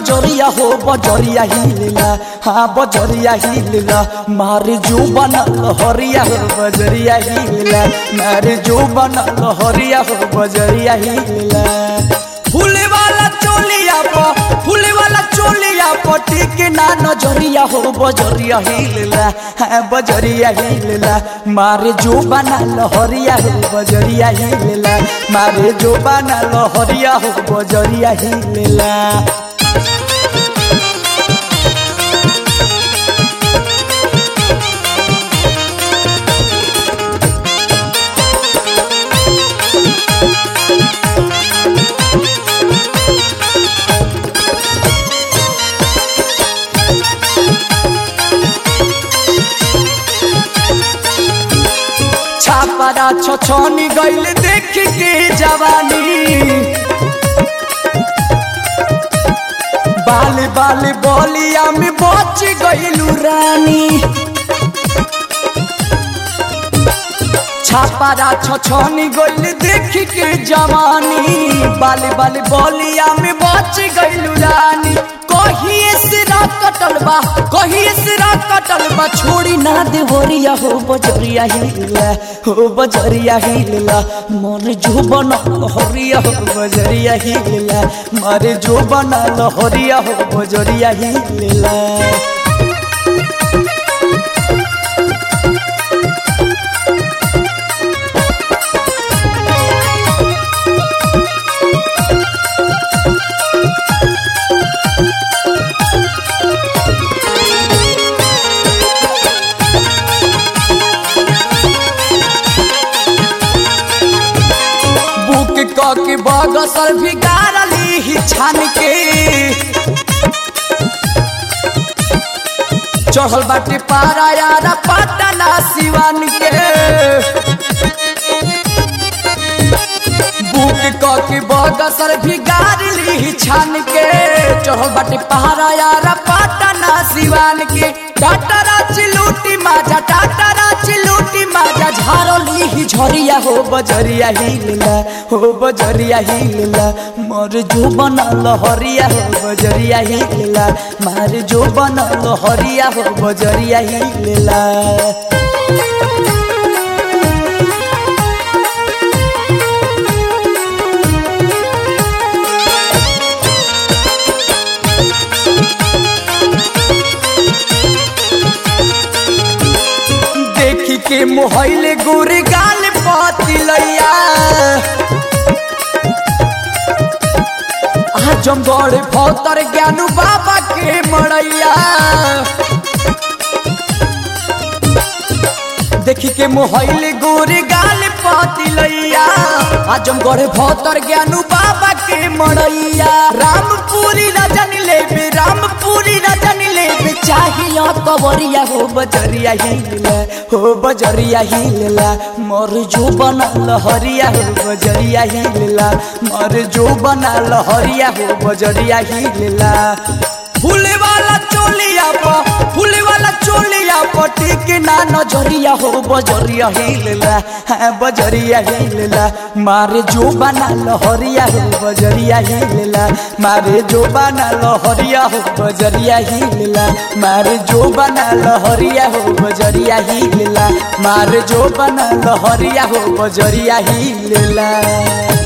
नजरिया हो बजरिया हिलला हाँ बजरिया हिलला मारे जो बना लहरिया हो बजरिया हिलला मारे जो बना लहरिया हो बजरिया हिलला फूले वाला चोलिया प फूले वाला चोलिया पटी के ना नजरिया हो बजरिया हिलला हाँ बजरिया हिलला मारे जो बना लहरिया हो बजरिया हिलला मारे जो बना लहरिया हो बजरिया हिलला छापरा छछनी गइल देख के जवानी बाल बाल बोलिया में बच गइलू रानी छापरा छछनी गइल देख के जवानी बाल बाल बोलिया में बच गइलू रानी कहिए सिरा कटल बा कहिए सिरा कटल बा छोड़ी ना देवरिया हो बजरिया हिलला हो बजरिया हिलला मन जो बना लहरिया हो बजरिया हिलला मारे जो बना लहरिया हो बजरिया हिलला बुक क के बगसर भी गारली ही छान के चढ़ल बाटे पारा यारा पटना सिवान के बुक क के बगसर भी गारली ही छान के चढ़ल बाटे पहाड़ा यारा पटना सिवान के टाटरा चिलूटी माजा टाटरा चिलूटी माजा झारली ही झरिया हो बजरिया हिलला हो बजरिया हिलला मोर जो बना लहरिया हो बजरिया हिलला मार जो बना लहरिया हो बजरिया हिलला देखी के मोहले गोरे गाल पातिलैया आजमगढ़ भौतर ज्ञानू बाबा के मड़ैया देखी के मोहले गोरे गाल पातिलैया आजमगढ़ भौतर ज्ञानू बाबा के मड़ैया रामपुरी रजन लेबे रामपुरी रजन लेबे चाहिए कवरिया हो बजरिया हिलला हो बजरिया हिलला मोर जो बना लहरिया हो बजरिया हिलला मोर जो बना लहरिया हो बजरिया हिलला फूले वाला चोलिया प फूले वाला चोलिया पटी के ना नजरिया हो बजरिया हिलला हाँ बजरिया हिलला मारे जो बना लहरिया हो बजरिया हिलला मारे जो बना लहरिया हो बजरिया हिलला मारे जो बना लहरिया हो बजरिया हिलला मारे जो बना लहरिया हो बजरिया हिलला